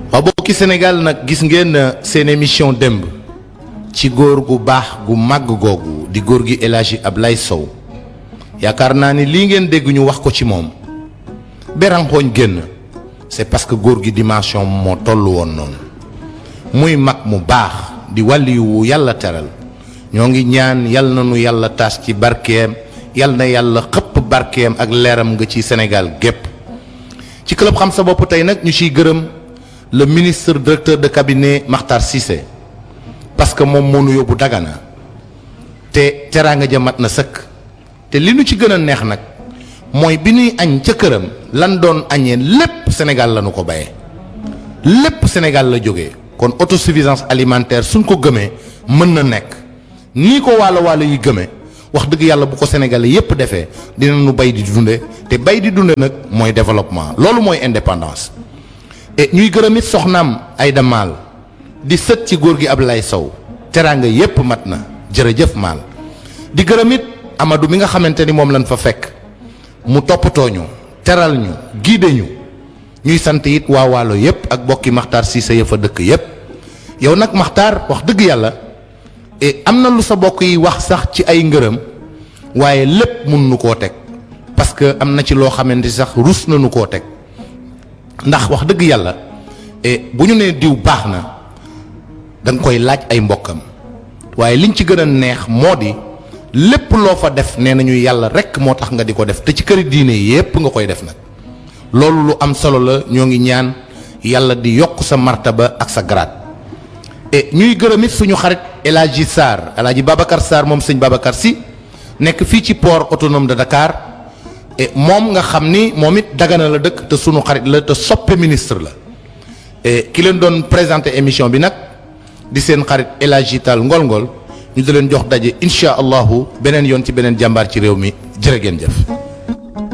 waaw bokki Sénégal nag gis ngeen seen émission démb ci góor gu baax gu màgg googu di góor gi El Hadji Ablaye Sow yaakaar naa ni lii ngeen dégg ñu wax ko ci moom beranxooñ génn c'est parce que góor gi dimension moo toll woon noonu muy mag mu baax di wàlliyu wu yàlla teral ñoo ngi ñaan yal na nu yàlla taas ci barkeem yal na yàlla xëpp barkeem ak leeram nga ci Sénégal gépp ci club xam sa bopp tey nag ñu ciy gërëm le ministre directeur de cabinet Makhtar Cissé parce que moom moo nu yóbbu Dagana te teraanga ja mat na sëkk te li nu ci gën a neex nag mooy bi ñuy añ ca këram lan doon añee lépp Sénégal la nu ko bayee lépp Sénégal la jógee kon autosuffisance alimentaire suñ ko gëmee mën na nekk nii ko waalo waalo yi gëmee wax dëgg yàlla bu ko Sénégalais yépp defee dina nu bay di dunde te bay di dunde nag mooy développement loolu mooy indépendance et ñuy gërëm it soxnaam Aïda Maal di sët ci góor gi Ablaye Sow teraanga yépp mat na jërëjëf Maal di gërëm it Amadou mi nga xamante ni moom lañ fa fekk mu toppatoo ñu teral ñu giide ñu ñuy sant it waa waalo yépp ak bokki Makhtar Cissé ya fa dëkk yépp yow nag Makhtar wax dëgg yàlla et am na lu sa bokk yi wax sax ci ay ngërëm waaye lépp mun nu koo teg parce que am na ci loo xamante sax rus na nu koo teg ndax wax dëgg yàlla et bu ñu nee diw baax na da nga koy laaj ay mbokkam waaye liñ ci gën a neex moo di lépp loo fa def nee nañu yàlla rek moo tax nga di ko def te ci këri diine yépp nga koy def nag loolu lu am solo la ñoo ngi ñaan yàlla di yokk sa martaba ak sa grade et ñuy gërëm it suñu xarit El Hadji Sarr El Hadji Babacar Sarr moom sëñ Babacar si nekk fii ci port autonome de Dakar et moom nga xam ni moom it Dagana la dëkk te suñu xarit la te soppe ministre la et ki leen doon présenter émission bi nag di seen xarit El Hadji Tall Ngol Ngol ñu di leen jox daje incha allahu beneen yoon ci beneen jàmbaar ci réew mi jërë ngeen jëf.